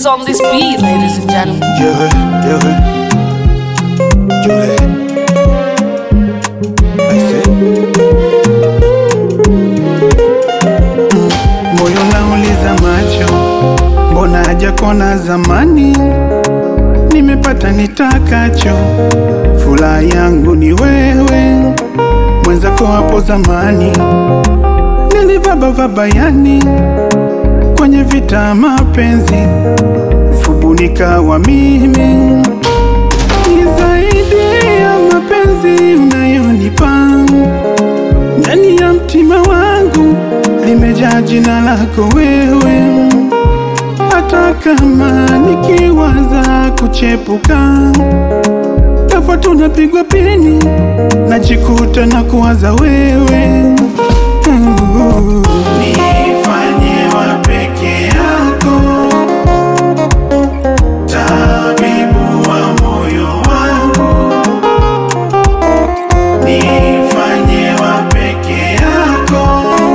is on this beat, ladies and gentlemen. Yere, yere. Yule. Aise. Mm, Moyo nauliza macho, mbona hajakona zamani? Nimepata nitakacho, furaha yangu ni wewe, mwenzako hapo zamani nilivaba yani kwenye vita mapenzi fubunika wa mimi ni zaidi ya mapenzi unayonipa ndani ya mtima wangu limejaa jina lako wewe hata kama nikiwaza kuchepuka tafa tunapigwa pini najikuta na kuwaza wewe Nifanye wa peke yako tabibu wa moyo wangu, nifanye wa peke yako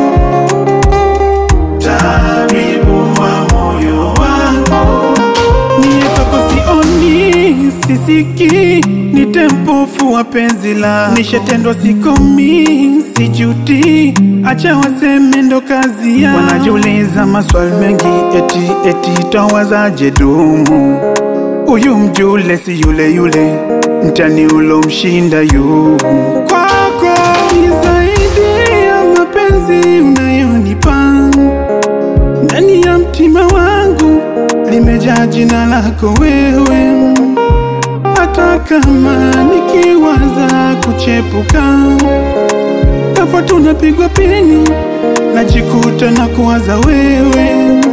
tabibu wa moyo wangu. Niye kwako sioni, sisiki, ni tempofu wa penzi la nishatendwa, sikomi, sijuti, acha waseme ndo kazi ya wanajiuliza maswali mengi, eti eti tawazaje dumu Uyu mjule si yule yule, mtani ulo mshinda yu kwako ni zaidi ya mapenzi unayonipa ndani ya mtima wangu limejaa jina lako wewe, hata kama nikiwaza kuchepuka tafa tunapigwa pini, najikuta na kuwaza wewe